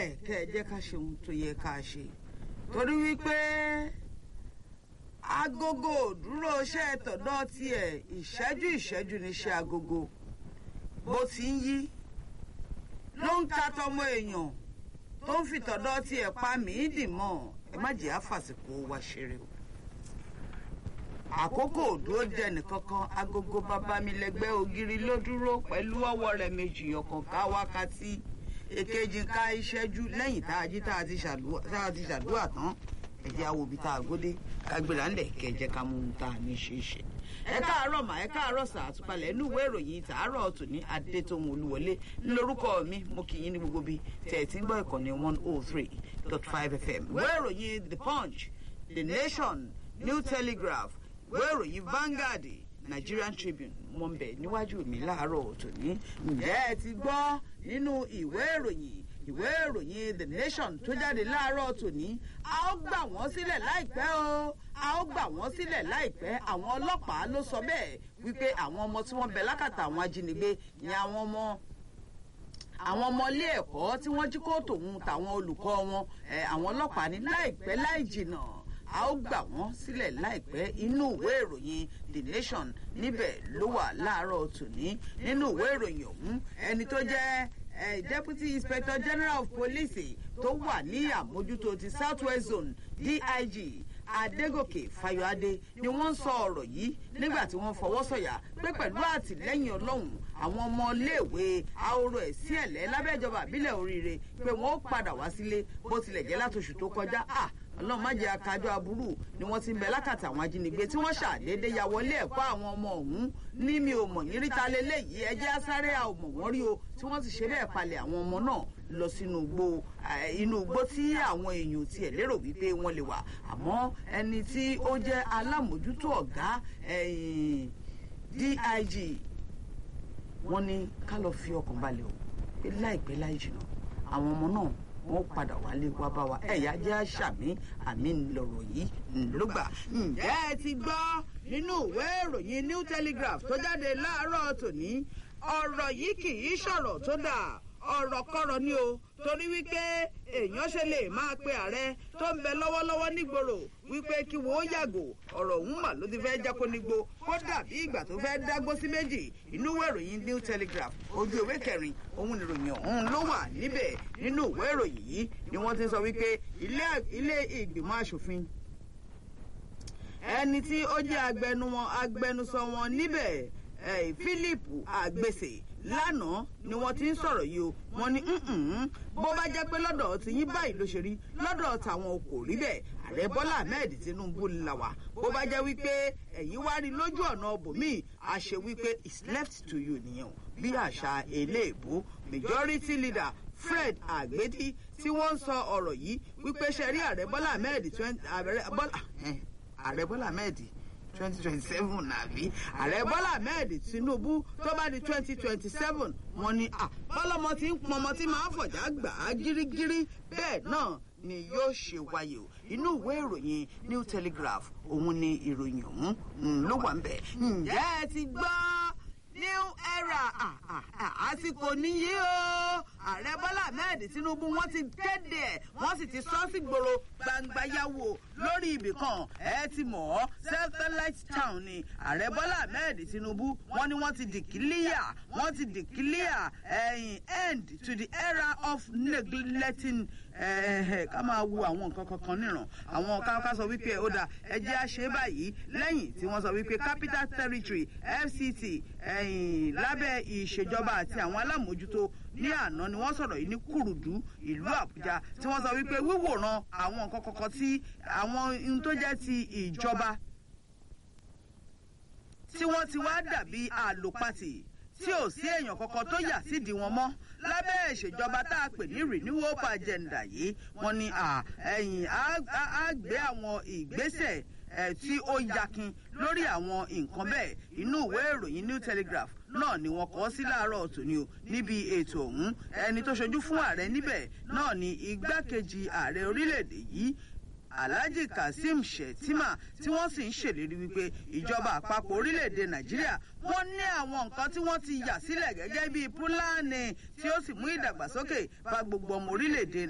ńlẹ̀ kẹ́ ẹ jẹ́ ká ṣe ohun tó yẹ ká ṣe torí wípé agogo òdúró iṣẹ́ tọ̀dọ̀ tiẹ̀ ìṣẹ́jú ìṣẹ́jú níṣẹ́ agogo bó ti ń yí ló ń ka tọmọ èèyàn tó ń fi tọ̀dọ̀ tiẹ̀ pa mí dì mọ́ ẹ má jẹ́ àfàsìkò wa ṣeré o àkókò òdúró jẹ nìkankan agogo bàbá mi lẹ́gbẹ́ ògiri ló dúró pẹ̀lú ọwọ́ rẹ̀ méjì ọ̀kan ká wákàtí èkejì ká ìṣẹ́jú lẹ́yìn tá a jí tá a ti ṣàdúrà tán ẹ̀jẹ̀ awobi tá a gbódé ká gbéra ńlẹ̀ kẹjẹ ká mú un tá a ní ṣe é ṣe. ẹ káàárọ̀ mà ẹ káàárọ̀ sà àtúpalẹ̀ inú ìwé ìròyìn tàárọ̀ tòní adétòun olúwọlé lórúkọ mi mo kì í ní gbogbo bí tẹ̀ ẹ̀ tí ń gbọ́ ìkànnì one oh three dot five fm ìwé ìròyìn the punch the nation new telegraph ìwé ìròyìn Vanguard Nigerian Tribune wọn bẹ níwájú mi láàárọ̀ tòní ǹjẹ́ ẹ ti gbọ́ nínú ìwé ìròyìn ìwé ìròyìn The Nation tó jáde láàárọ̀ tòní a ó gbà wọ́n sílẹ̀ láìpẹ́ o a ó gbà wọ́n sílẹ̀ láìpẹ́ àwọn ọlọ́pàá ló sọ bẹ́ẹ̀ wípé àwọn ọmọ tí wọ́n bẹ lákàtà àwọn ajínigbé ni àwọn ọmọ àwọn ọmọ ilé ẹ̀kọ́ tí wọ́n jí kó tòun tàwọn olùkọ́ wọn àwọn ọlọ́pàá ní láìpẹ́ láì jìnnà a ó gbà wọ́n sílẹ̀ láìpẹ́ inú ìwé ìròyìn the nation níbẹ̀ ló wà láàárọ̀ tòní nínú ìwé ìròyìn ọ̀hún ẹni tó jẹ́ deputy inspector general of police tó wà ní àmójútó ti south west zone dig adégòkè fayọadé ni wọ́n sọ ọ̀rọ̀ yìí nígbà tí wọ́n fọwọ́ sọ̀yà pé pẹ̀lú àtìlẹ́yìn ọlọ́run àwọn ọmọ iléèwé ahoro ẹ̀sìn ẹ̀lẹ́ lábẹ́ ìjọba àbílẹ̀ oríire pé wọ́n ó padà wá sílé bó tilẹ̀ jẹ́ látòṣù tó kọjá ọlọ́run má jẹ́ akájọ aburú ni wọ́n ti ń bẹ lákàtà àwọn ajínigbé tí wọ́n ṣàdédé ya wọlé ẹ̀kọ́ àwọn ọmọ ọ̀hún ní mi ò mọ̀ yín ríta lélẹ́yìí ẹjẹ́ asáré a ò mọ̀ wọ́n rí o tí wọ́n ti ṣe bẹ́ẹ̀ palẹ̀ àwọn ọmọ náà lọ sínú igbó inú igbó tí àwọn èèyàn tiẹ̀ lérò wípé wọ́n lè wà àmọ́ ẹni tí ó jẹ́ alámòjútó ọ̀gá dig wọ́n ní ká lọ fi ọkàn balẹ̀ o pé láìpẹ́ láì jìnnà àwọn ọmọ náà wọn padà wálé wá bá wa ẹ̀yà jẹ́ àṣàmì àmì lọ̀rọ̀ yìí ló gbà. ǹjẹ́ ẹ ti gbọ́ nínú ìwé ìròyìn new telegraph tó jáde láàárọ̀ tòní ọ̀rọ̀ yìí kì í ṣọ̀rọ̀ tó dà ọ̀rọ̀ kọ́rọ̀ ni o torí wípé èèyàn ṣe lè máa pe ààrẹ tó ń bẹ lọ́wọ́lọ́wọ́ nígboro wípé kí wọ́n ó yàgò ọ̀rọ̀ òun mà ló ti fẹ́ jákó nígbó kó dàbí ìgbà tó fẹ́ dágbó sí méjì inú ìwé ìròyìn new telegraph ojú ìwé kẹrin òun ìròyìn ọ̀hún ló wà níbẹ̀ nínú ìwé ìròyìn yìí ni wọ́n ti sọ wípé ilé ìgbìmọ̀ asòfin ẹni tí ó jẹ́ agbẹnusọ wọn níbẹ̀ philip agbèsè lánàá ni wọ́n ti ń sọ̀rọ̀ yìí o wọ́n ní bó bá jẹ́ pé lọ́dọ̀ tí yín báyìí ló ṣe rí lọ́dọ̀ tàwọn kò rí bẹ́ẹ̀ ààrẹ bọ́lá ahmed tinubu là wá bó bá jẹ́ wípé ẹ̀yin wá rí lójú ọ̀nà bòmíì a ṣe wípé it's left to you nìyẹn o bí àṣà eléèbó majority leader fred agbedi tí wọ́n ń sọ ọ̀rọ̀ yìí wípé ṣe rí ààrẹ bọ́lá ahmed ààrẹ bọ́lá ahmed twenty twenty seven nàbí ààrẹ bọ́lá ahmed tinubu tó bá di twenty twenty seven wọ́n ní bọ́lọ́mọ tí ń pọnmọ tí máa ń fọ̀já gbà á gírígírí bẹ́ẹ̀ náà ni yóò ṣe wáyé o inú ìwé ìròyìn new telegraph òun ni ìròyìn ọ̀hún ló wà ń bẹ̀ ǹjẹ́ ẹ ti gbọ́ new era àsìkò nìyí o ààrẹ bọ́lá ahmed tinubu wọ́n ti kéde ẹ̀ wọ́n sì ti sọ sí gbòòrò gbangba yàwó lórí ibì kan ẹ ti mọ̀ ọ́ satellite town ni ààrẹ bọ́lá ahmed tinubu wọ́n ní wọ́n ti declare wọ́n ti declare ẹ̀yìn end to the era of neglecting ká máa wo àwọn nǹkan kankan níran àwọn ká sọ wípé ó dà ẹ jẹ́ àṣẹ báyìí lẹ́yìn tí wọ́n sọ wípé capital territory fct ẹ̀yìn lábẹ́ ìṣèjọba àti àwọn alámòjútó ní àná ni wọ́n sọ̀rọ̀ yìí ní kùrùdú ìlú àbújá tí wọ́n sọ wípé wíwòran àwọn nǹkan kankan tí àwọn ohun tó jẹ́ ti ìjọba tí wọ́n ti wá dàbí àlòpatì tí ò sí èèyàn kankan tó yà sídìí wọn mọ́ lábẹ́ ìṣèjọba tá a pè ní renewal agenda yìí wọ́n ní ẹ̀yìn á gbé àwọn ìgbésẹ̀ tí ó yakin lórí àwọn nǹkan bẹ́ẹ̀ inú ìwé ìròyìn new telegraph náà ni wọ́n kọ sí láàárọ̀ tòní o níbi ètò ọ̀hún ẹni tó ṣojú fún ààrẹ níbẹ̀ náà ni igbákejì ààrẹ orílẹ̀-èdè yìí alhaji kazeem shettima tí wọ́n sì ń ṣèlérí wípé ìjọba àpapọ̀ orílẹ̀-èdè nàìjíríà wọ́n ní àwọn nǹkan tí wọ́n ti yà sílẹ̀ gẹ́gẹ́ bíi púlánì tí ó sì mú ìdàgbàsókè bá gbogbo ọmọ orílẹ̀-èdè